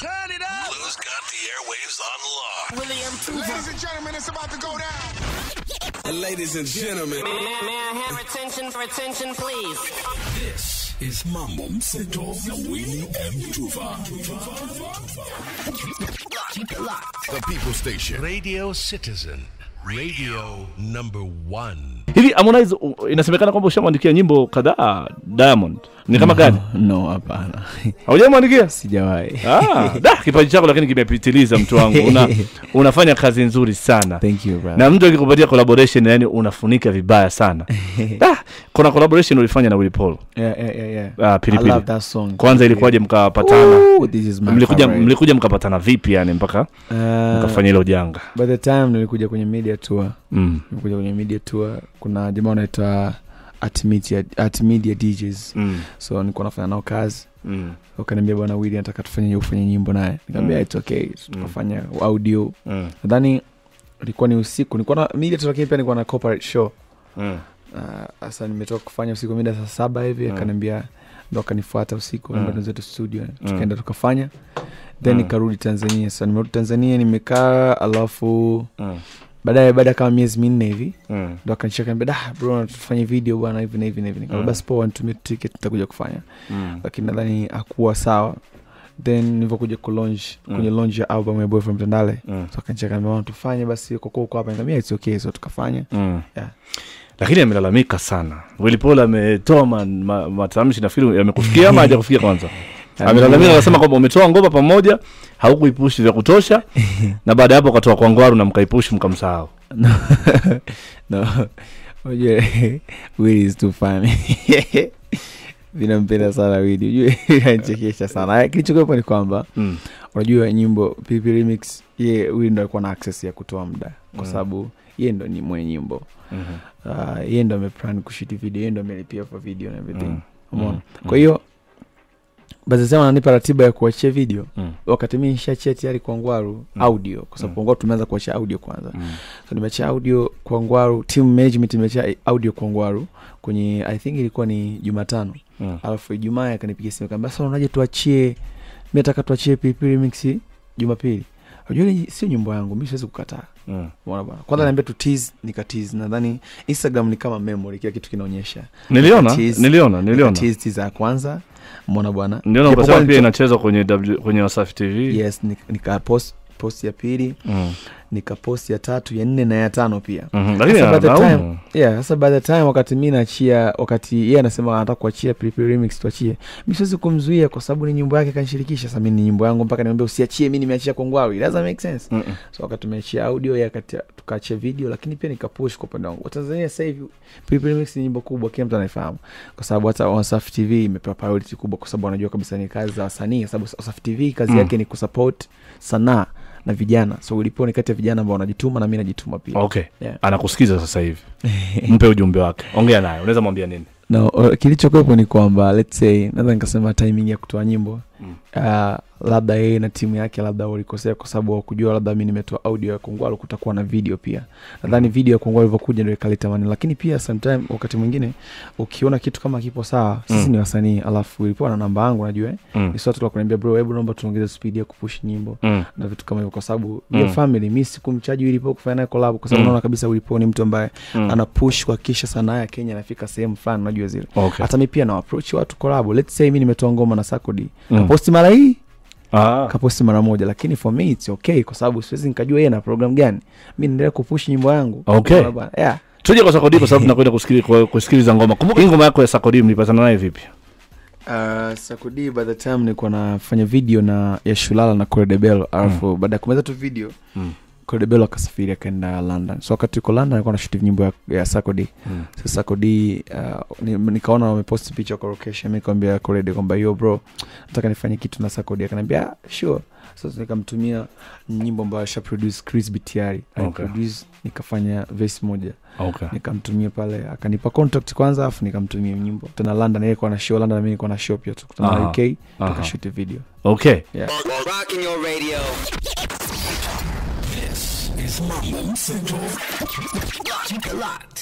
Turn it up. Lou's got the airwaves on lock. William Ladies and gentlemen, it's about to go down. Ladies and gentlemen, May, may I have attention for attention, please? this is Mambo Mseto na Willie M. Tuva. The People Station. Radio Citizen. Radio number one. hivi Harmonize u- inasemekana kwamba ushamwandikia nyimbo kadhaa Diamond ni kama gani no hapana haujamwandikia sijawahi ah, da kipaji chako lakini kimepitiliza mtu wangu una, unafanya kazi nzuri sana thank you brother na mtu akikupatia collaboration yani unafunika vibaya sana da, kuna collaboration ulifanya na Willy Paul yeah, yeah, yeah, yeah. ah, I pilipili love that song kwanza ilikuwaje mkapatana Ooh, this is my mlikuja, favorite. mlikuja mkapatana vipi yani mpaka Uh, mkafanya hilo janga by the time nilikuja kwenye media tour mm. nilikuja kwenye media tour kuna jamaa unaitwa at media, at media DJs Mm. so nilikuwa nafanya nao kazi Mm. wakaniambia bwana Willy nataka tufanye ufanye nyimbo naye nikamwambia Mm. it's okay tukafanya audio Mm. nadhani ilikuwa ni usiku nilikuwa na media tour lakini pia nilikuwa na corporate show Mm. Ah, sasa nimetoka kufanya usiku mida saa saba hivi Mm. akaniambia ndo akanifuata usiku Mm. mm. zetu studio tukaenda tukafanya then Mm. nikarudi tanzania sasa nimerudi tanzania nimekaa alafu Mm. baadaye baada ya kama miezi minne hivi Mm. ndo akanicheka niambia da bro tufanye video bwana hivi na hivi na hivi Mm. nikamwambia basi poa nitumie ticket nitakuja kufanya Mm. lakini nadhani hakuwa sawa then nilivyokuja kulaunch Mm. kwenye launch ya album ya boyfriend mtandale Mm. so akanicheka niambia bwana tufanye basi kwa kuwa uko hapa nikamwambia it's okay so tukafanya Mm. Yeah. lakini amelalamika sana Willy Paul ametoa ma, ma, matamshi nafikiri yamekufikia ama hajakufikia kwanza amelalamika akasema kwamba umetoa ngoma pamoja haukuipushi vya kutosha na baada ya hapo ukatoa kwa ngwaru na mkaipushi mkamsahau no, no. Unajua Willy is too funny. vinampenda sana Willy. Unajua anachekesha sana. Kilichokuwepo ni kwamba mm. unajua nyimbo PP remix ye Willy ndo alikuwa na access ya kutoa muda kwa Mm. sababu ye ndo ni mwenye nyimbo. mm Uh, ye ndo ameplan kushuti video, ye ndo amelipia for video na everything. Mm. Umeona? Mm. Kwa hiyo basi sema ananipa ratiba ya kuachia video Mm. wakati mimi nishachia tayari kwa Ngwaru Mm. audio kwa sababu Mm. kwa Ngwaru tumeanza kuachia audio kwanza Mm. so nimeachia audio kwa ngwaru team management imeachia audio kwa ngwaru kwenye i think ilikuwa ni jumatano Mm. alafu ijumaa akanipigia simu kaambia sasa unaje tuachie mi nataka tuachie pp remix jumapili unajua ile sio nyimbo yangu mi siwezi kukataa Mm. umeona bwana kwanza niambia tu tease nika tease nadhani instagram ni kama memory kila kitu kinaonyesha niliona Tease- niliona Nika niliona tease tease ya kwanza umeona bwana niliona Japokuwa ukasema pia nilicho- inachezwa kwenye w, kwenye wasafi tv yes nik- nika post post ya pili mm. nika post ya tatu ya nne na ya tano pia mm lakini Sasa by the analaumu. time- yeah sasa by the time wakati mi naachia wakati yeye anasema anataka kuachia Pilipili remix tuachie mi siwezi kumzuia kwa sababu ni nyimbo yake kanishirikisha sasa mi ni nyimbo yangu mpaka niambia usiachie mi nimeachia kongwawi it doesn't make sense Mm-mm. so wakati tumeachia audio yeye akati tukaachia video lakini pia nikapush kwa upande wangu watanzania sasa hivi Pilipili remix ni nyimbo kubwa kila mtu anaifahamu kwa sababu hata wasafi tv imepewa priority kubwa kwa sababu wanajua kabisa ni kazi za wasanii kwa sababu wasafi tv kazi Mm. yake ni kusupport sanaa na vijana so ulipo ni kati ya vijana ambao wanajituma na mi najituma pia okay Yeah. anakusikiza sasa hivi mpe ujumbe wake ongea naye unaweza mwambia nini no uh, kilichokuwepo ni kwamba let's say naweza nikasema timing ya kutoa nyimbo Mm. uh, labda yeye na timu yake labda walikosea kwa sababu wakujua labda mi nimetoa audio ya kongwalo kutakuwa na video pia nadhani video ya kongwalo ilivyokuja ndio ikaleta maneno lakini pia sometime wakati mwingine ukiona kitu kama kipo sawa sisi Mm. ni wasanii alafu ilipoa na namba yangu najua eh, mm. ni swatu la kuniambia bro hebu naomba tuongeze speed ya kupush nyimbo Mm. na vitu kama hivyo kwa sababu Mm. mm. family mi sikumchaji ulipo kufanya naye collab kwa sababu Mm. naona kabisa ulipo ni mtu ambaye Mm. ana push kuhakikisha sanaa ya Kenya inafika sehemu fulani unajua zile okay. hata mi pia na approach watu collab let's say mi nimetoa ngoma na Sakodi Mm. kaposti mara hii Ah. kaposti mara moja lakini for me it's okay kwa sababu siwezi nikajua yeye na program gani mi naendelea kupush nyimbo yangu Okay. Unaona bwana? yeah. tuje kwa sakodi kwa sababu tunakwenda kusikili- kwa- kusikiliza ngoma kumbuka hii ngoma yako ya sakodi mlipatana naye vipi Uh, Sakodi by the time nilikuwa nafanya video na ya Shulala na Koredebelo alafu baada ya kumaliza tu video Mm. Koredebelo akasafiri akaenda London so wakati uko London alikuwa nashuti nyimbo ya, ya Sakodi Mm. sasa Sakodi uh, ni, nikaona wamepost picha kwa location mi nikamwambia Korede kwamba yo bro nataka nifanye kitu na Sakodi akaniambia "Ah, sure sasa nikamtumia nyimbo ambayo asha produce Chris Bitiari Okay. aliproduce nikafanya verse moja okay. nikamtumia pale akanipa contact kwanza afu nikamtumia nyimbo tena london yeye kwa na show london na mimi nilikuwa na show pia tukutana Aha. na uk Aha. tukashuti video okay Rocking your radio. This is Mambo Mseto. Keep it locked.